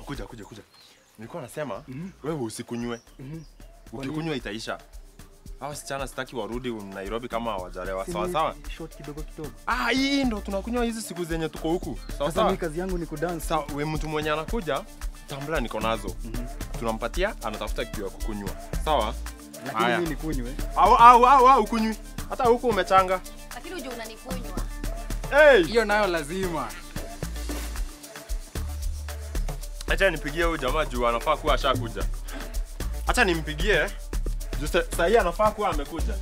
kuja kuja kuja. Nilikuwa nasema wewe usikunywe. Ukikunywa itaisha. Hao wasichana sitaki warudi Nairobi kama hawajalewa. Sawa sawa. Short kidogo kidogo. Ah, hii ndo tunakunywa hizi siku zenye tuko huku. Sawa Sasa mimi sawa. kazi yangu ni kudance. Sawa, we mtu mwenye anakuja tambla niko nazo. Tunampatia anatafuta kitu ya kukunywa. Sawa? Lakini Haya. mimi nikunywe. Au au au au kunywi. Hata huku umechanga. Lakini uje unanikunywa. Hey! Hiyo nayo lazima. Acha nipigie huyu jamaa juu anafaa kuwa ashakuja. Acha nimpigie. Juu sa- saa hii anafaa kuwa amekuja.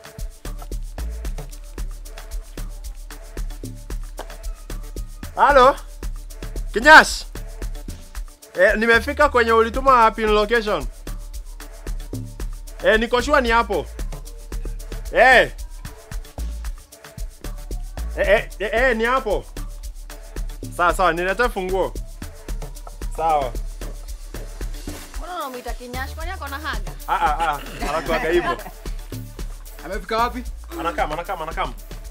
Halo? Kinyash? Eh, nimefika kwenye ulituma pin location. Eh, niko sure ni hapo. Eh. Eh, eh, eh, eh ni hapo. Sawa sawa, niletee funguo. Sawa. Mbona unamuita Kinyash? Kwani ako na haga? Ah ah ah, anakuaga hivyo. Amefika wapi? Anakam, anakam, anakam.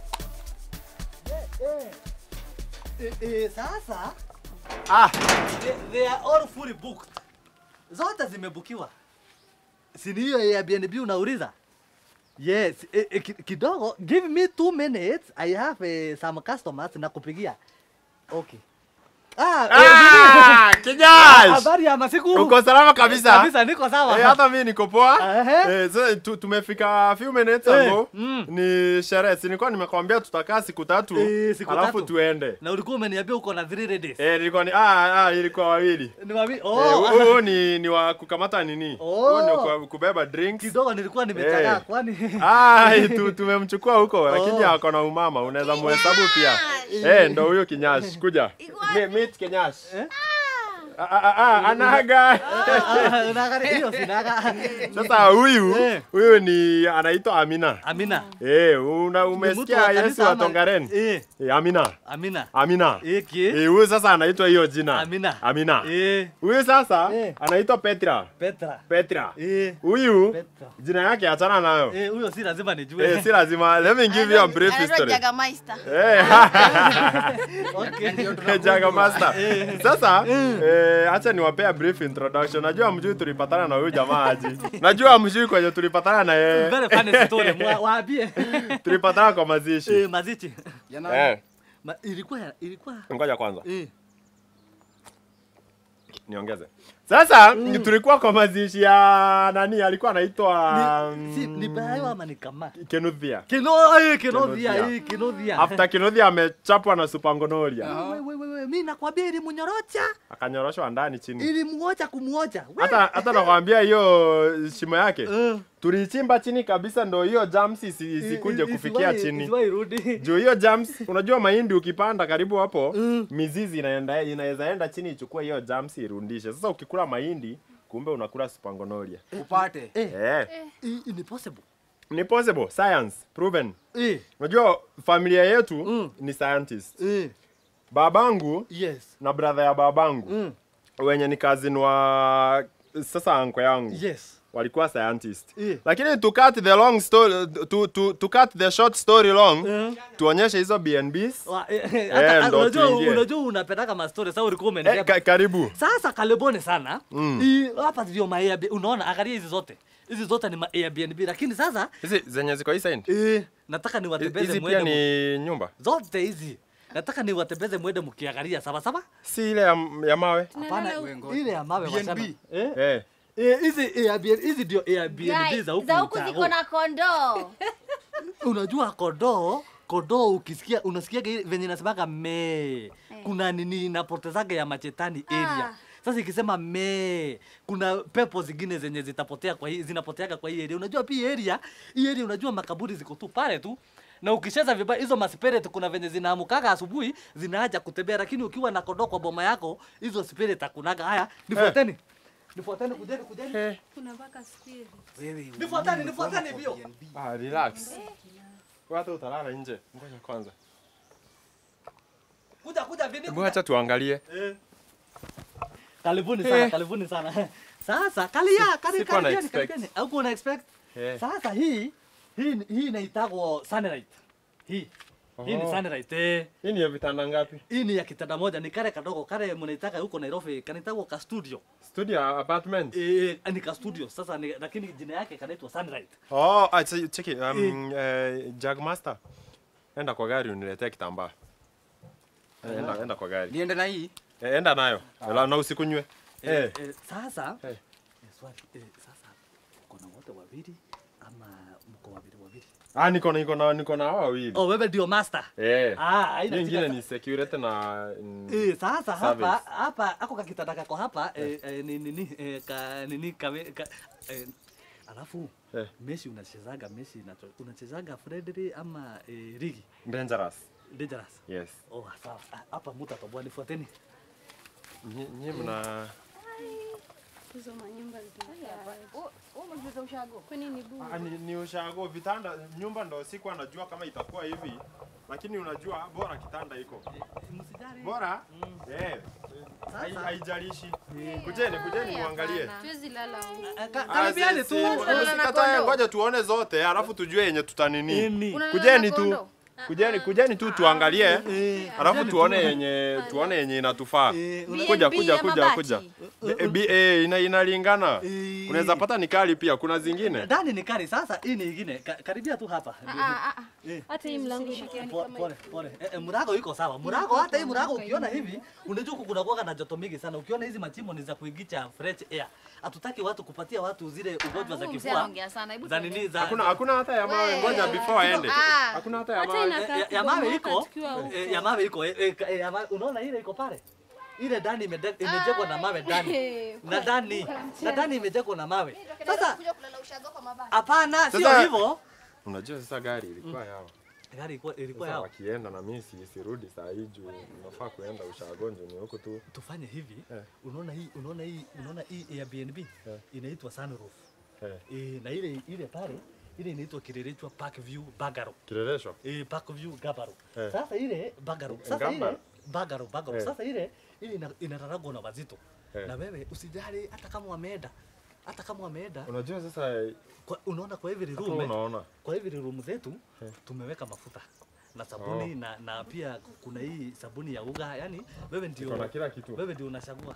Eh, eh, sasa Ah, they, they are all fully booked. Zote zimebukiwa. Si ni hiyo Airbnb unauliza? Yes, eh, eh, ki- kidogo give me two minutes. I have eh, some customers na kupigia. Okay. Ah, eh, ah, nini? Kinyash. Habari ya masiku. Uko salama kabisa? Kabisa niko sawa. Eh, hata mimi niko poa. Ehe. Eh, so, tu, tumefika few minutes Eh, ago. mm. Ni sherehe. Si nilikuwa nimekwambia tutakaa siku tatu. Eh, siku alafu tatu. tuende. Na ulikuwa umeniambia uko na three ladies. Eh, nilikuwa ni ah ah ilikuwa wawili. Ni wapi? Eh, Oh. huyu ni ni wa kukamata nini? Oh. Huyu ni wa kubeba drinks. Kidogo nilikuwa nimechagaa Eh. kwani. Ah, tu, tumemchukua huko lakini Oh. ako na umama, unaweza muhesabu pia. Eh, ndo huyo Kinyash, kuja. Me- Meet Kinyash. Eh? Ah, ah, ah, anaga. Ah, unaangalia hiyo sinaga. Sasa huyu Eh. huyu ni anaitwa Amina. Amina. Eh, una Ni mtu umesikia wa Yesu kanisa wa ama- Tongaren? Eh, Eh, Amina. Amina. Amina. Eki. Eh, huyu sasa anaitwa hiyo jina. Amina. Amina. Eh, Huyu sasa Eh. anaitwa Petra. Petra. Petra. Eh, Huyu Petra. jina yake achana nayo. Eh, huyo si lazima nijue. Eh, si lazima. Let me give you a brief Anaitwa history. Jagameister. Eh. Okay. Jaga Master. Sasa eh, acha niwapea brief introduction. Najua mjui tulipatana na huyu jamaa aje. Najua mjui kwenye tulipatana na yeye. Very funny story. Mwa- Waambie. Tulipatana kwa mazishi. Eh, mazichi. Yana Eh, Ma, ilikuwa ilikuwa ngoja kwanza eh niongeze. Sasa tulikuwa kwa mazishi ya nani alikuwa anaitwa ni, si, ni bayo ama ni kama Kenuthia. kino eh kinothia Kinothia. eh kinothia After Kenuthia amechapwa na Supangonoria. wewe wewe wewe mimi nakwambia ili munyorocha Akanyoroshwa ndani chini. ili muocha kumuocha We- Hata hata nakwambia hiyo shimo yake. Eh, Tulichimba chini kabisa ndo hiyo jams isi- isikuje isi- kufikia isiwahi- chini. isiwahi rudi Juu hiyo jams, unajua mahindi ukipanda karibu hapo, Mm. mizizi inaenda inaweza enda chini ichukue hiyo jams irundishe. Sasa ukikula mahindi, kumbe unakula Supangonoria. upate. eh Eh, i- i- ni possible ni possible, science proven. eh Unajua familia yetu Mm. ni scientist. eh Babangu yes na brother ya babangu mm. wenye ni cousin wa sasa anko yangu yes walikuwa scientist. Eh. Lakini to cut the long story to, to, to cut the short story long, Eh. tuonyeshe hizo BNBs. Wa- eh, eh, hata- ndo unajua tuingie. unajua unapendaka mastori sasa ulikuwa Eh, umeniambia ka, karibu. sasa karibuni sana Mm. Hii- hapa ndio ma Airbnb unaona angalia hizi zote hizi zote ni ma Airbnb lakini sasa Hizi zenye ziko hii side. eh, nataka niwatembeze Hizi pia mwende mu- ni nyumba. zote hizi nataka niwatembeze mwende mkiangalia sawa sawa Si ile ya, ya mawe. hapana Wengo. ile ya mawe BNB. wachana eh Eh. Eh, hizi Airbnb hizi ndio Airbnb Guys, za huku za huku mtaa ziko na kondoo. unajua kodoo kodoo ukisikia unasikiaga ile venye nasemaga me kuna nini inapotezaga ya machetani area Ah. sasa ikisema me kuna pepo zingine zenye zitapotea kwa hii zinapoteaga kwa hii area unajua pia area hii area unajua makaburi ziko tu pale tu na ukicheza vibaya hizo maspirit kuna venye zinaamukaga asubuhi zinaaja kutembea lakini ukiwa na kodoo kwa boma yako hizo spirit hakunaga haya nifuateni nifuateni kujeni kujeni Eh. Kuna mpaka spirit. nifuateni nifuateni vio Ah, relax. Watu utalala nje. Ngoja kwanza. kuja kuja vini Hebu acha tuangalie. Karibuni sana, karibuni sana. Sasa kalia, kali sikuwa na karibiani, expect. karibiani. Haukuwa na expect? Eh. Sasa hii hii hii inaitagwa sunlight. Hii Hii ni Oh. Sunrise. Eh. Hii ni ya vitanda ngapi? Hii ni ya kitanda moja, ni kale kadogo kale mnaitaka huko Nairobi, kanaitwa ka studio. Studio apartment. Eh, ni ka studio. Sasa ni, lakini jina yake kanaitwa Sunrise. Oh, ah, ch- cheki. Um, eh, Jagmaster. Enda kwa gari uniletee kitambaa. Eh, Enda, enda kwa gari. Niende na hii. Eh, enda nayo. Ela, na usikunywe. Eh, Eh. eh, sasa Eh. eh, swali eh, sasa uko na wote wawili ama mko wawili wawili? Ah, niko na niko na niko na hao wawili. Oh, wewe ndio master. Eh. Ah, haina Hiyo shida ingine sa- ni security na mm, Eh, sasa hapa Service. hapa ako kakitanda kako hapa eh, eh, ni nini eh, ka nini kame, ka, eh, alafu Eh. Messi unachezaga Messi unacho- unachezaga friendly ama eh, ligi dangerous. dangerous. Yes. Oh, sawa. Ah, Hapa mtatoboa nifuateni. Nyi nyi mna Hizo manyumba zinakaa. Wewe umejua ushago. Kwani ni bure? Ah, ni, ni ushago vitanda nyumba ndo sikuwa najua kama itakuwa hivi lakini unajua bora kitanda iko Msijali. bora eh hai- Sasa- haijalishi kujeni kujeni muangalie Tuwezi lala huko. Ah, ka- Ah, Karibiani si- tu. si- Unalala na usikatae, kondo? ngoja tuone zote alafu tujue yenye tutanini Ini. Unalala kujeni na tu kondo? kujeni kujeni tu tuangalie Eh, alafu kujeni tuone tu. yenye tuone yenye inatufaa Eh, una- kuja B&B kuja ama kuja bati? kuja Eh, B- eh, ina inalingana Eh. unaweza pata ni kali pia kuna zingine Ndani ni kali sasa, hii ni ingine. Ka, karibia tu hapa. Ah, ah, ah. Hata hii mlango inakaa Po- Pole pole. Eh, eh, murago iko sawa. Murago hata hii murago ukiona hivi, unajua huku kuna kuwaga na joto mingi sana. Ukiona hizi machimo ni za kuigicha fresh air. Hatutaki watu kupatia watu zile ugonjwa za Huyu mzee kifua. anaongea sana. Hebu Za tuende. nini za hakuna hakuna hata ya mawe Wewe. ngoja before aende Ah. hakuna hata ya Hata mawe ina- Eh, ya, ya mawe iko. tukiwa huko. eh, Ya mawe iko. eh, eh, ka- eh, ya mawe- Unaona ile iko pale? Ile ndani imede- imejengwa na mawe ndani. Eh, Na ndani. Na ndani imejengwa na mawe. Sasa Kuja kulala ushago kwa mabati. hapana, sio Sasa- hivyo. unajua sasa gari ilikuwa yao Gari ilikuwa ilikuwa Sasa yao. wakienda na mimi si sirudi saa hii juu nafaa kuenda ushagonjo ni huko tu. Tufanye hivi. Eh. Unaona hii, unaona hii, unaona hii Airbnb Eh. inaitwa Sunroof. Eh, Eh, na ile ile pale ile inaitwa Kirerechwa Park View Bungalow. kileleshwa. Eh, Park View Bungalow. Eh. Sasa ile Bungalow. Sasa Ngamba? ile Bungalow Bungalow. Eh. Sasa ile ile ina- inararagwa na wazito. Eh. Na wewe usijali hata kama wameenda. Hata kama wameenda, Unajua sasa kwa, unaona kwa every kama room, eh, unaona kwa every room zetu Eh. tumeweka mafuta na sabuni Oh. na, na pia kuna hii sabuni ya uga, yani wewe ndio iko na kila kitu. wewe ndio unachagua.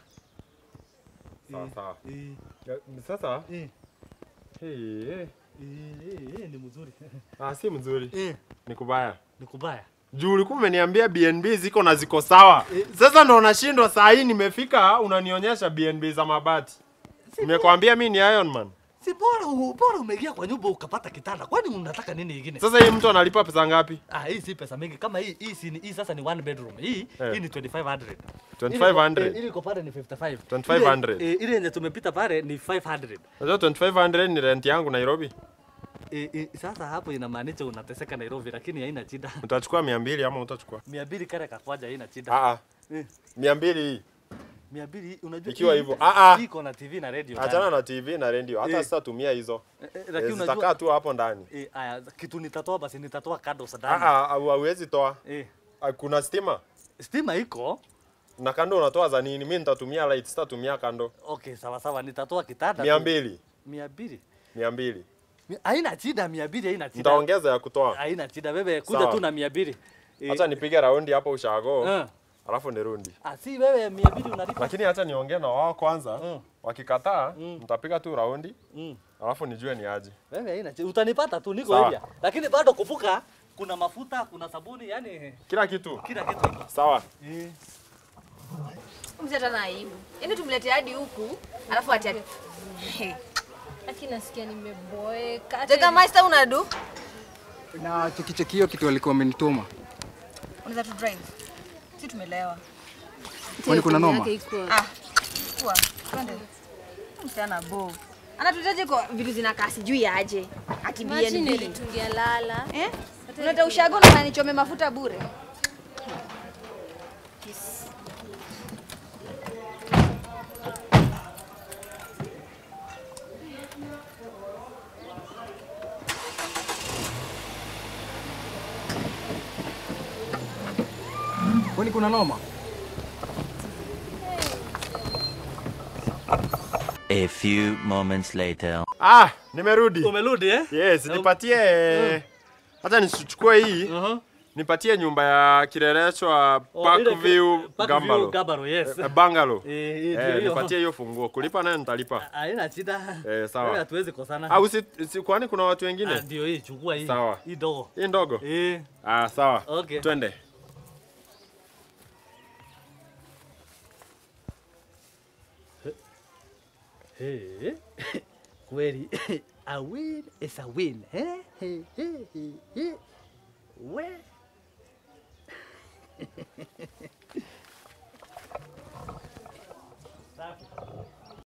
Sawa Eh, sawa. eh, Ya, Sasa eh, hey, hey. eh, eh, eh, ni mzuri. Ah, si mzuri. Eh, Ni kubaya. ni kubaya. Juu ulikuwa umeniambia BNB ziko na ziko sawa. Sasa ndo unashindwa saa hii nimefika unanionyesha BNB za mabati. Nimekwambia mimi ni Iron Man. Si bora u- bora umeingia kwa nyumba ukapata kitanda. Kwani unataka nini ingine? Sasa hii mtu analipa pesa ngapi? Ah, hii si pesa mingi. Kama hii hii si ni- hii sasa ni one bedroom. Hii Eh. hii ni 2500. 2500. Ile iko- Ile iko pale ni 55. 2500. Ile, eh, ile yenye tumepita pale ni 500. Unajua 2500 ni rent yangu Nairobi. E, e, sasa hapo inamaanisha unateseka Nairobi lakini haina shida. Utachukua 200 ama utachukua? 200 kare kakwaja haina shida. Ah ah. Eh. 200 hii. 200 unajua Ikiwa hii- hivyo, ah, ah. hii iko na TV na radio. Achana ndani. na TV na radio. Hata Eh. sasa tumia hizo. Eh, eh, Eh, Lakini Zitakaa unajua tu hapo ndani. eh, aya kitu nitatoa basi nitatoa kado Ah sadani. ah, au- hauwezi toa. Eh, Ah, Kuna stima. stima iko. Na kando unatoa za nini? Mimi nitatumia light, sitatumia kando. Okay, sawa sawa nitatoa kitanda. tu. 200. 200. 200. Mi- Haina shida 200 haina shida. Nitaongeza ya kutoa. Haina shida wewe kuja Sawa. tu na 200. Eh, Acha nipige raundi hapo ushago. eh. Alafu nirudi. Ah, si wewe 200 unalipa. Lakini acha niongee na wao kwanza. Mm. Wakikataa, nitapiga tu raundi. Mm. Alafu nijue ni aje. Wewe haina shida. Utanipata tu niko Sawa. area. Lakini bado kuvuka kuna mafuta, kuna sabuni, yani Kila kitu. kila kitu iko. Sawa. Eh. Mzee hata na aibu. Yaani tumlete hadi huku, alafu ati ati. Lakini nasikia nimeboeka. Hata Jega master unadu? Na chekichekio kitu walikuwa wamenituma. Unaweza tu drive. Si tumelewa. Kwani kuna noma? yake iko. Ah. Kwa. Twende. Msichana bo. Anatutaje kwa vitu zinakaa sijui aje. Ati Imagine BNB. tungelala. Eh? Unataka ushago na nichome mafuta bure. Kwani kuna noma? A few moments later. Ah, nimerudi. Umerudi eh? Yes, nipatie. Acha nichukue hii. Uh-huh. nipatie nyumba ya kileleshwa Oh, ile- Parkview Parkview Gambalo. Gambaro, yes. Eh, Bungalow. Eh, hii ndio Eh, hiyo. nipatie hiyo funguo. Kulipa naye nitalipa. Haina shida. Eh, sawa. Wewe Hatuwezi kosana. Au si, si kwani kuna watu Ah, wengine? Ndio hii, chukua hii. Sawa. Hii dogo. Hii ndogo. Eh. Ah, sawa. Okay. Twende. Hey. Kweli a win is a win. Eh? Hey, hey, hey, hey. We